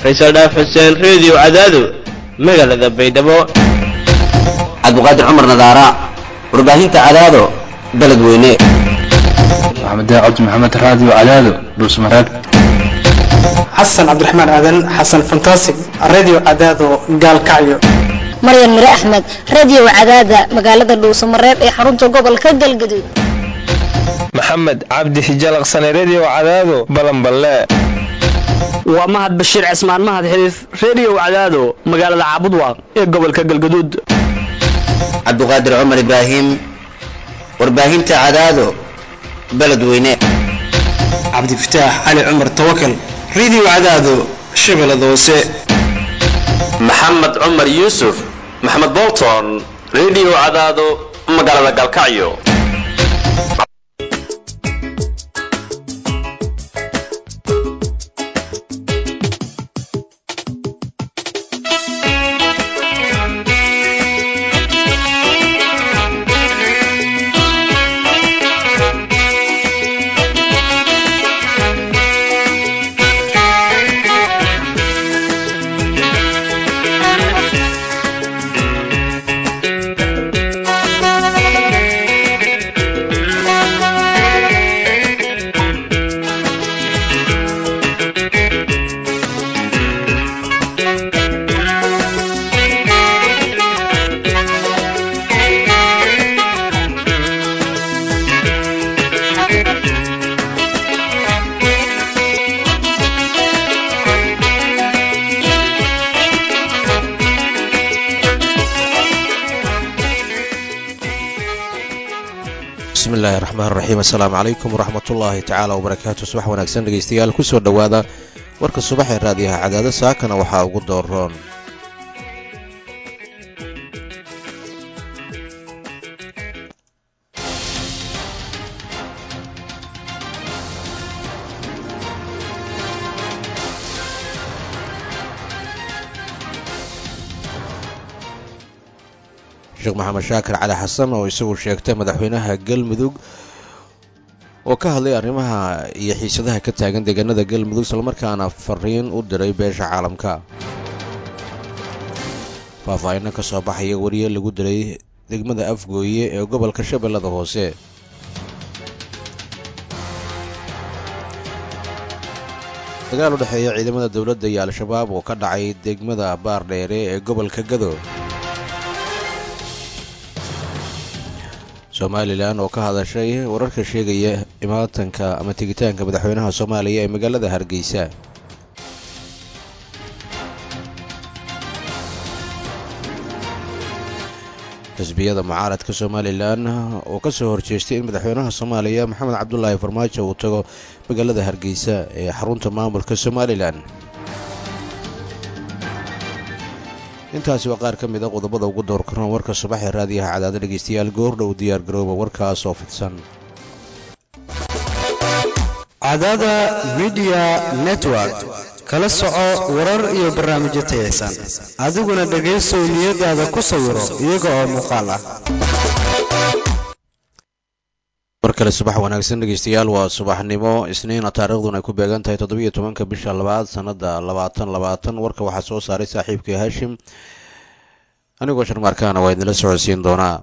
faysal dhaaf xuseen reediyo cadaado magaalada baydhabo cabdiqaadir cumar nadaara warbaahinta cadaado beledweyne maxamed cabdi maxamed raadiyo cadaado dhuusmareeb xasan cabdiraxmaan aadan xasan fantasig radio cadaado gaalkacyo maryan mire axmed radio cadaada magaalada dhuusamareeb ee xarunta gobolka galgaduud maxamed cabdi hijalaqsane redio cadaado balanballe waa mahad bashiir cismaan mahad xiliif redio cadaado magaalada caabudwaaq ee gobolka galgaduud cabdiqaadir cumar ibraahim warbaahinta cadaado beledweyne cabdifataax cali cumar tawakal radio cadaado shabeellada hoose maxamed cumar yuusuf maxamed bolton redio cadaado magaalada galkacyo bismillahi raxmaan raxiim assalaamu calaykum waraxmat ullaahi tacaala wabarakaatu subax wanaagsan dhegeystayaal kusoo dhowaada warka subax ee raadiyaha cadaado saakana waxaa ugu dooroon sheekh maxamed shaakir cali xasan oo isagu sheegtay madaxweynaha galmudug oo ka hadlay arrimaha iyo xiisadaha ka taagan deegaanada galmudug islamarkaana fariin u diray beesha caalamka faahfaahinno ka soo baxaya wariye lagu diray degmada afgooye ee gobolka shabeellada hoose dagaal u dhexeeya ciidamada dowladda iyo al-shabaab oo ka dhacay degmada baardheere ee gobolka gado somalilan oo ka hadashay wararka sheegaya imaatanka ama tegitaanka madaxweynaha soomaaliya ee magaalada hargeysa xisbiyada mucaaradka somalilan oo ka soo horjeestay in madaxweynaha soomaaliya maxamed cabdulaahi farmaajo uu tago magaalada hargeysa ee xarunta maamulka somalilan intaasi waa qaar ka mid a qodobada ugu door karoon warka subax ee raadiyaha cadaada dhegeystayaal goordhow diyaar garooba warkaas oo fidsan cadaada midiya network kala soco warar iyo barnaamijyo tayaysan adiguna dhegaysow niyadaada ku sawiro iyaga oo muuqaal ah war kale subax wanaagsan dhegeystayaal waa subaxnimo isniina taariikhduna ay ku beegan tahay toddobiyo tobanka bisha labaad sannada labaatan labaatan warka waxaa soo saaray saaxiibkii hashim anigoo sharmaarkaana waa idinla socodsiin doonaa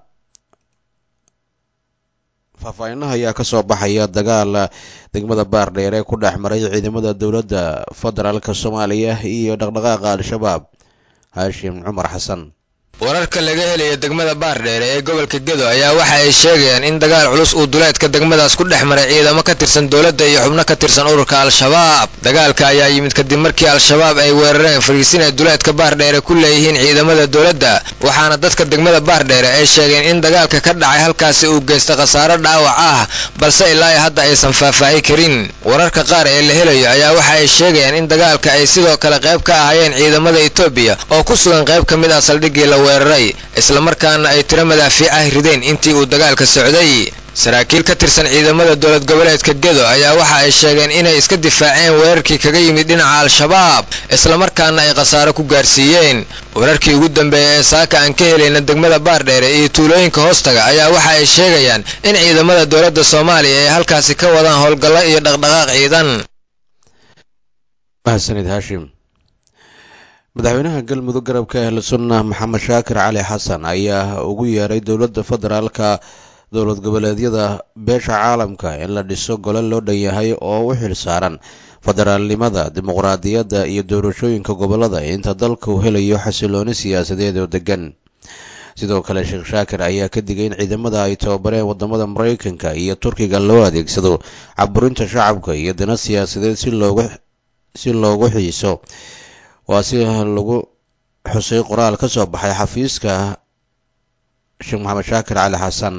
faahfaahinaha ayaa ka soo baxaya dagaal degmada baardheer ee ku dhex maray ciidamada dowladda federaalka soomaaliya iyo dhaqdhaqaaqa al-shabaab haashim cumar xasan wararka laga helaya degmada baardheere ee gobolka gedo ayaa waxa ay sheegayaan in dagaal culus uu duleedka degmadaas ku dhex maray ciidamo ka tirsan dowladda iyo xubno ka tirsan ururka al-shabaab dagaalka ayaa yimid kadib markii al-shabaab ay weerareen fariisin ay duleedka baardheere ku leeyihiin ciidamada dowladda waxaana dadka degmada baardheere ay sheegeen in dagaalka ka dhacay halkaasi uu geysta khasaaro dhaawac ah balse ilaa hadda aysan faahfaahi karin wararka qaar ee la helayo ayaa waxa ay sheegayaan in dagaalka ay sidoo kale qayb ka ahaayeen ciidamada etoobiya oo ku sugan qayb ka mid ah saldhiggii la weeraray islamarkaana ay tiro madaafiic ah rideen intii uu dagaalka socday saraakiil ka tirsan ciidamada dowlad goboleedka gedo ayaa waxa ay sheegeen inay iska difaaceen weerarkii kaga yimid dhinaca al-shabaab islamarkaana ay khasaaro ku gaarsiiyeen wararkii ugu dambeeya ee saaka aan ka helayna degmada baardheere iyo tuulooyinka hoostaga ayaa waxa ay sheegayaan in ciidamada dowladda soomaaliya ay halkaasi ka wadaan howlgallo iyo dhaqdhaqaaq ciidan mahadsanid haashim madaxweynaha galmudug garabka ahlu sunna maxamed shaakir cali xasan ayaa ugu yeeray dowladda federaalka dowlad goboleedyada beesha caalamka in la dhiso gole loo dhan yahay oo u xil saaran federaalnimada dimuqraadiyadda iyo doorashooyinka gobolada inta dalka uu helayo xasilooni siyaasadeed oo degan sidoo kale sheekh shaakir ayaa ka digay in ciidamada ay tababareen wadamada maraykanka iyo turkiga loo adeegsado caburinta shacabka iyo dana siyaasadeed si loogu si loogu xiiso waa si lagu xusay qoraal ka soo baxay xafiiska sheekh maxamed shaakir cali xasan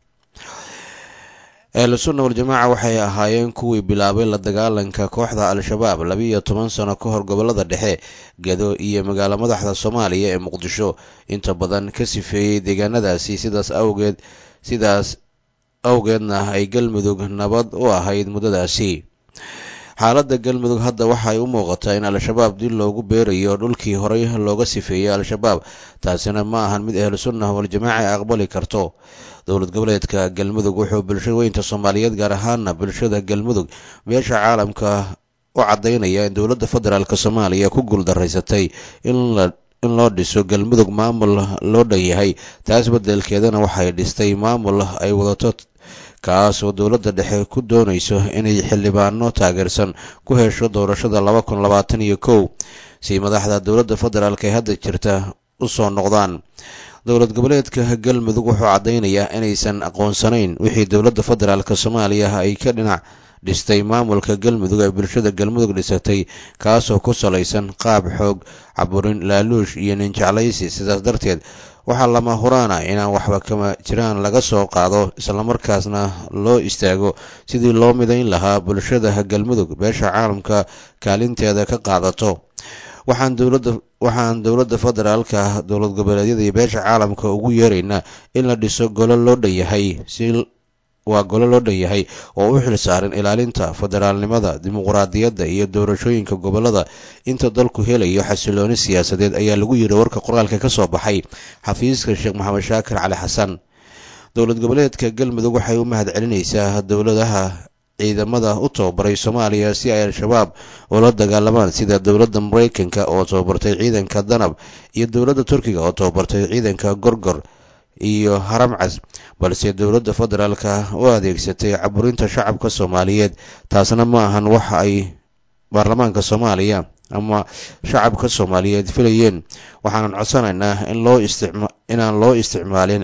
ahlu sunna waljamaaca waxay ahaayeen kuwii bilaabay la dagaalanka kooxda al-shabaab labiiyo toban sano ka hor gobolada dhexe gedo iyo magaalo madaxda soomaaliya ee muqdisho inta badan ka sifeeyey deegaanadaasi sidaas awgeed sidaas awgeedna ay galmudug nabad u ahayd muddadaasi xaaladda galmudug hadda waxay u muuqataa in al-shabaab dib loogu beerayo dhulkii horey looga sifeeyey al-shabaab taasina ma ahan mid ahlu sunna waljamaaca ay aqbali karto dowlad goboleedka galmudug wuxuu bulsho weynta soomaaliyeed gaar ahaana bulshada galmudug beesha caalamka u caddaynaya in dowladda federaalk soomaaliya ku guuldaraysatay in la in loo dhiso galmudug maamul loo dhan yahay taas beddelkeedana waxay dhistay maamul ay wadato kaas oo dowladda dhexe ku doonayso inay xildhibaano taageersan ku hesho doorashada laba kun labaatan iyo kow si madaxda dowladda federaalk ee hadda jirta u soo noqdaan dowlad goboleedka galmudug wuxuu caddaynayaa inaysan aqoonsanayn wixii dowladda federaalk soomaaliya ay ka dhinac dhistay maamulka galmudug ee bulshada galmudug dhisatay kaasoo ku salaysan qaab xoog caburin laaluush iyo ninjeclaysi sidaas darteed waxaa lama huraana inaan waxba kama jiraan laga soo qaado islamarkaasna loo istaago sidii loo midayn lahaa bulshada galmudug beesha caalamka kaalinteeda ka qaadato waxaan dowladda waxaan dowladda federaalka dowlad goboleedyada iyo beesha caalamka ugu yeeraynaa in la dhiso golo loo dhan yahay si waa golo loo dhan yahay oo u xil saaran ilaalinta federaalnimada dimuqraadiyadda iyo doorashooyinka gobolada inta dalku helayo xasilooni siyaasadeed ayaa lagu yiri warka qoraalka ka soo baxay xafiiska sheekh maxamed shaakir cali xasan dowlad goboleedka galmudug waxay u mahad celinaysaa dowladaha ciidamada u tababaray soomaaliya si ay al-shabaab ula dagaalamaan sida dowladda maraykanka oo tababartay ciidanka danab iyo dowladda turkiga oo tababartay ciidanka gorgor iyo haramcas balse dowladda federaalka u adeegsatay caburinta shacabka soomaaliyeed taasna ma ahan waxa ay baarlamaanka soomaaliya ama shacabka soomaaliyeed filayeen waxaanan codsanaynaa in loo isticma inaan loo isticmaalin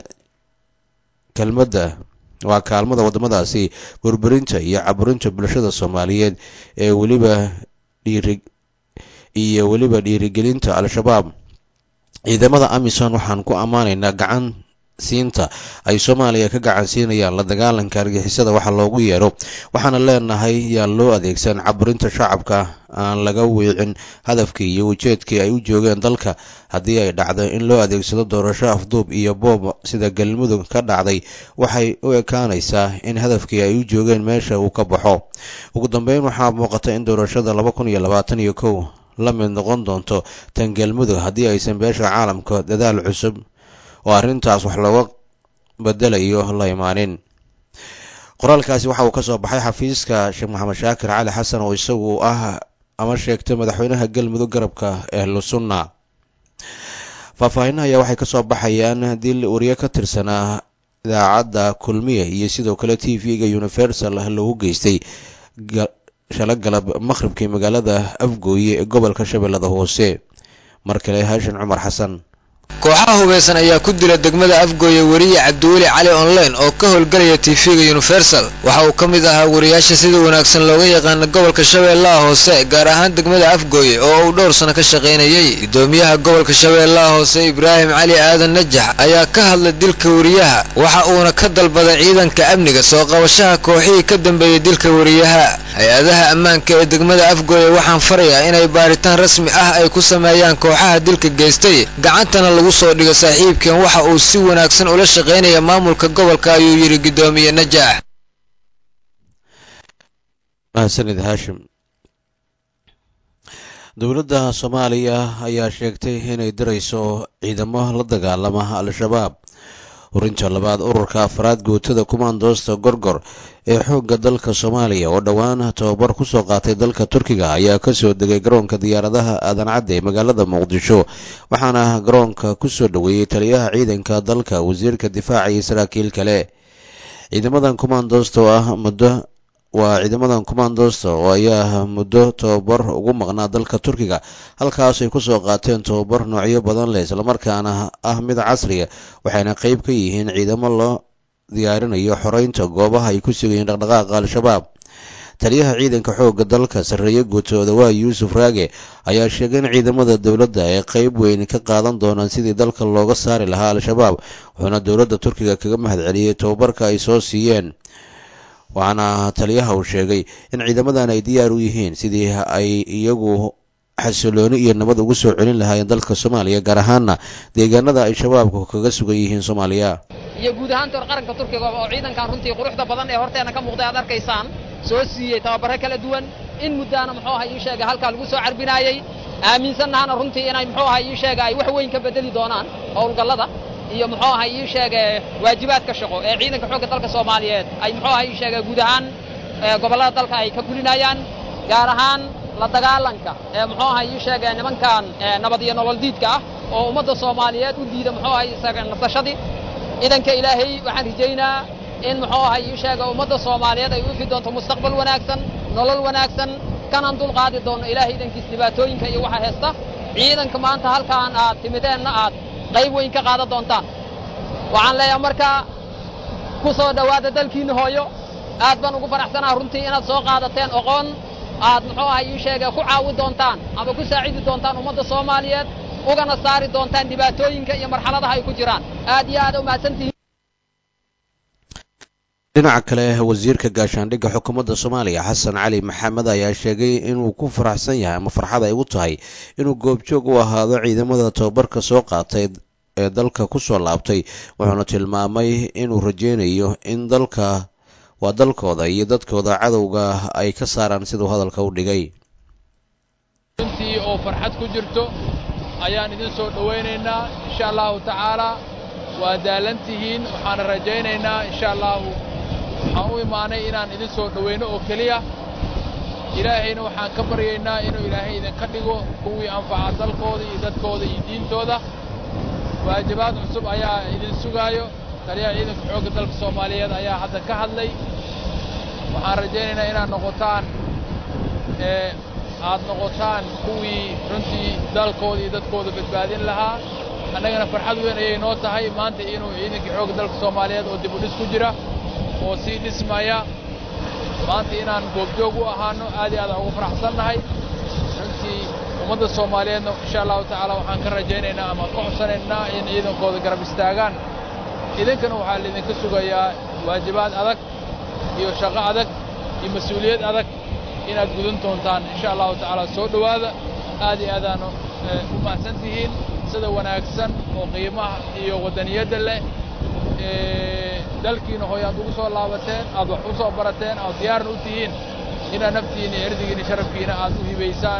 kelmadda waa kaalmada waddamadaasi burburinta iyo caburinta bulshada soomaaliyeed ee weliba dhiiri iyo weliba dhiirigelinta al-shabaab ciidamada amisom waxaan ku ammaanaynaa gacan siinta ay soomaaliya ka gacan siinayaan la dagaalanka argixisada waxa loogu yeero waxaana leenahay yaan loo adeegsan caburinta shacabka aan laga wiicin hadafkii iyo ujeedkii ay u joogeen dalka haddii ay dhacdo in loo adeegsado doorasho afduub iyo boob sida galmudug ka dhacday waxay u ekaanaysaa in hadafkii ay u joogeen meesha uu ka baxo ugu dambeyn waxaa muuqata in doorashada laba kun iyo labaatan iyo kow la mid noqon doonto tan galmudug haddii aysan beesha caalamka dadaal cusub oo arrintaas wax looga bedelayo la imaanin qoraalkaasi waxa uu ka soo baxay xafiiska sheekh maxamed shaakir cali xasan oo isagu ah ama sheegtay madaxweynaha galmudug garabka ahlu sunna faahfaahin ayaa waxay kasoo baxayaan dil wariye ka tirsanaa idaacadda kulmiye iyo sidoo kale t v-ga universal lagu geystay shala galab maqhribkii magaalada afgooye ee gobolka shabeellada hoose mar kale haashin cumar xasan kooxaha hubeysan ayaa ku dila degmada afgooye weriye cabdiweli cali online oo ka howlgelaya tv-ga universal waxa uu ka mid ahaa wariyaasha sida wanaagsan looga yaqaana gobolka shabeellaha hoose gaar ahaan degmada afgooye oo uu dhowr sano ka shaqaynayay gudoomiyaha gobolka shabeellaha hoose ibraahim cali aadan najax ayaa ka hadlay dilka weriyaha waxa uuna ka dalbaday ciidanka amniga soo qabashaha kooxihii ka dambeeyey dilka weriyaha hay-adaha ammaanka ee degmada afgooye waxaan farayaa inay baaritaan rasmi ah ay ku sameeyaan kooxaha dilka geystay gacantana lagu soo dhigo saaxiibkan waxa uu si wanaagsan ula shaqaynaya maamulka gobolka ayuu yidhi guddoomiye najax mahadsanid haashim dowladda soomaaliya ayaa sheegtay inay dirayso ciidamo la dagaalama al-shabaab horinta labaad ururka afraad guutada kumaandoosta gorgor ee xoogga dalka soomaaliya oo dhowaan tababar kusoo qaatay dalka turkiga ayaa kasoo degay garoonka diyaaradaha aadan cadde ee magaalada muqdisho waxaana garoonka kusoo dhoweeyey taliyaha ciidanka dalka wasiirka difaaca iyo saraakiil kale ciidamadan kumaandoosta oo ah muddo waa ciidamadan kumaandoosta oo ayaa muddo tababar ugu maqnaa dalka turkiga halkaas ay kusoo qaateen tababar noocyo badan leh islamarkaana ah mid casriya waxayna qeyb ka yihiin ciidamo loo diyaarinayo xoreynta goobaha ay ku sugayeen dhaqdhaqaaqa al-shabaab taliyaha ciidanka xoogga dalka sarreeye guutooda waa yuusuf raage ayaa sheegay in ciidamada dowladda ay qeyb weyn ka qaadan doonaan sidii dalka looga saari lahaa al-shabaab wuxuuna dowladda turkiga kaga mahadceliyey tababarka ay soo siiyeen waxaana taliyaha uu sheegay in ciidamadan ay diyaar u yihiin sidii ay iyagu xasilooni iyo nabad ugu soo celin lahaayeen dalka soomaaliya gaar ahaana deegaanada ay shabaabku kaga sugan yihiin soomaaliya iyo guud ahaan tor qaranka turkiga oo ciidankan runtii quruxda badan ee horteena ka muuqday aad arkaysaan soo siiyey tababare kala duwan in muddaana muxuu aha ii sheega halkaa lagu soo carbinaayey aaminsannahana runtii inay muxuu aha ii sheega ay wax weyn ka bedeli doonaan howlgallada iyo muxuu aha ii sheega waajibaadka shaqo ee ciidanka xoogga dalka soomaaliyeed ay muxuu aha ii sheega guud ahaan gobollada dalka ay ka gulinayaan gaar ahaan la dagaalanka ee muxuu aha ii sheega nimankan nabad iyo nolol diidka ah oo ummadda soomaaliyeed u diida muxuu aha isaga nasashadii ciidanka ilaahay waxaan rajaynaa in muxuu aha ii sheega ummadda soomaaliyeed ay u ifi doonto mustaqbal wanaagsan nolol wanaagsan kanan dulqaadi doono ilaahay idankiis dhibaatooyinka iyo waxa heesta ciidanka maanta halkaan aad timideenna aad qayb weyn ka qaadan doontaan waxaan leeyahay markaa ku soo dhowaada dalkiinna hooyo aad baan ugu faraxsanaha runtii inaad soo qaadateen oqoon aad muxuu aha ii sheega ku caawi doontaan ama ku saacidi doontaan ummadda soomaaliyeed ugana saari doontaan dhibaatooyinka iyo marxaladaha ay ku jiraan aad iyo aad u mahadsantihiin dhinaca kale wasiirka gaashaandhigga xukuumadda soomaaliya xasan cali maxamed ayaa sheegay inuu ku faraxsan yahay ama farxad ay u tahay inuu goobjoog u ahaado ciidamada tababarka soo qaatay ee dalka kusoo laabtay wuxuuna tilmaamay inuu rajeynayo in dalka waa dalkooda iyo dadkooda cadowga ay ka saaraan siduu hadalka u dhigay runtii oo farxad ku jirto ayaan idin soo dhowaynaynaa insha allahu tacaalaa waa daalan tihiin waxaana rajaynaynaa insha allahu waxaan u imaanay inaan idin soo dhowayno oo keliya ilaahayna waxaan ka baryaynaa inuu ilaahay idinka dhigo kuwii anfaca dalkooda iyo dadkooda iyo diintooda waajibaad cusub ayaa idin sugaayo taliyaha ciidanka xoogga dalka soomaaliyeed ayaa hadda ka hadlay waxaan rajaynaynaa inaad noqotaan ee aad noqotaan kuwii runtii dalkooda iyo dadkooda badbaadin lahaa annagana farxad weyn ayay noo tahay maanta inuu ciidankii xoogga dalka soomaaliyeed oo dib u dhis ku jira oo sii dhismaya maanta inaan goobjoog u ahaano aad iyo aad aan ugu faraxsannahay runtii ummadda soomaaliyeedna insha allahu tacaala waxaan ka rajaynaynaa ama ka codsanaynaa in ciidankooda garab istaagaan idinkana waxaa laydinka sugayaa waajibaad adag iyo shaqo adag iyo mas-uuliyad adag inaad gudan doontaan insha allahu tacaala soo dhowaada aad iyo aadaanu u mahadsan tihiin sida wanaagsan oo qiimaha iyo waddaniyadda leh dalkiina hooy aad ugu soo laabateen aad wax u soo barateen aad diyaarna u tihiin inaad naftiina iyo erdigiina sharafkiina aad u hibaysaan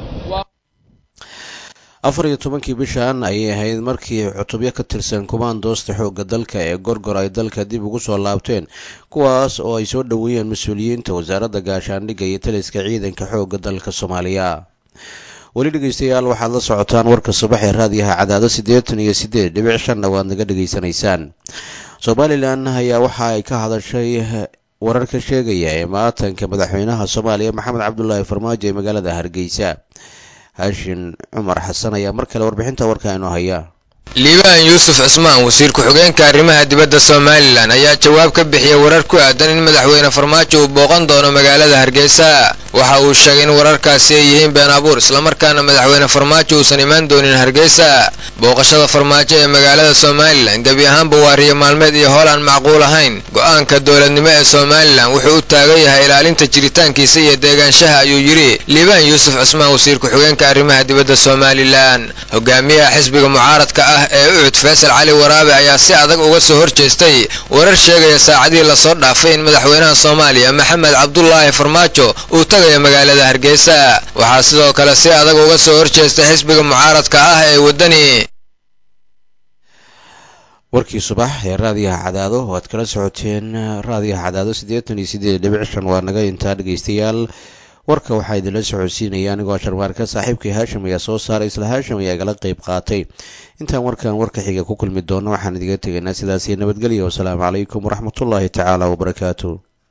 afar iyo tobankii bishan ayay ahayd markii cutubyo ka tirsan kumaandoosta xoogga dalka ee gorgor ay dalka dib ugu soo laabteen kuwaas oo ay soo dhoweeyeen mas-uuliyiinta wasaaradda gaashaandhigga iyo taliska ciidanka xoogga dalka soomaaliya weli dhegeystayaal waxaad la socotaan warka subax ee raadiyaha cadaado siddeetan iyo siddeed dhibic shanna waad naga dhegaysanaysaan somalilan ayaa waxa ay ka hadashay warar ka sheegaya ee maatanka madaxweynaha soomaaliya maxamed cabdulaahi farmaajo ee magaalada hargeysa haashin cumar xasan ayaa mar kale warbixinta warka inoo haya liibaan yuusuf cismaan wasiir ku-xigeenka arrimaha dibadda somalilan ayaa jawaab ka bixiyey warar ku aadan in madaxweyne farmaajo uu booqan doono magaalada hargeysa waxa uu sheegay in wararkaasi ay yihiin been abuur islamarkaana madaxweyne farmaajo uusan imaan doonin hargeysa booqashada farmaajo ee magaalada somalilan gebi ahaanba waa riyo maalmeed iyo hool aan macquul ahayn go-aanka dowladnimo ee somalilan wuxuu u taagan yahay ilaalinta jiritaankiisa iyo deegaanshaha ayuu yidhi liibaan yuusuf cismaan wasiir ku-xigeenka arrimaha dibadda somalilan hogaamiyaha xisbiga mucaaradka ah ee ucud faysal cali waraabe ayaa si adag uga soo hor jeestay warar sheegaya saacadihii lasoo dhaafay in madaxweynaha soomaaliya maxamed cabdulaahi farmaajo uu tagayo magaalada hargeysa waxaa sidoo kale si adag uga soo hor jeestay xisbiga mucaaradka ah ee waddani warkii subax ee raadiyaha cadaado oo aad kala socoteen raadiyaha cadaado siddeetan iyo siddeed dhibic shan waa naga intaa dhegaystayaal warka waxaa idinla socodsiinaya anigoo sharmaarka saaxiibkii haashim ayaa soo saaray isla haashim ayaa igala qayb qaatay intaan warkan warka xiga ku kulmi doono waxaan idiga tegaynaa sidaasiyo nabadgelya wasalaamu calaykum waraxmatullaahi tacaala wabarakaatu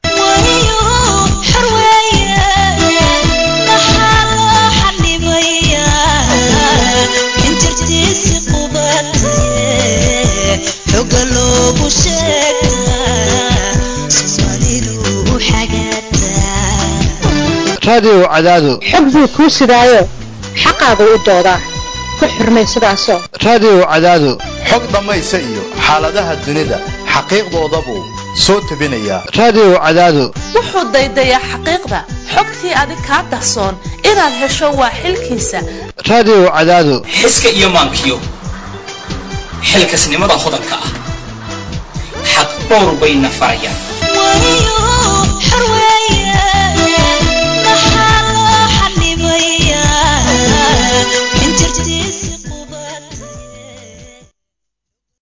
raadiyow cadaado xog buu kuu sidaayo xaqaagu u doodaa ku xurmay sidaasoo raadiyow cadaado xog dhammaysa iyo xaaladaha dunida xaqiiqdooda buu soo tebinayaa raadiyow cadaado wuxuu daydayaa xaqiiqda xogtii adig kaa dahsoon inaad hesho waa xilkiisa raadiyow cadaado xiska iyo maankiyo xilkasnimada hodanka ah xaq dhowr bayna farayaan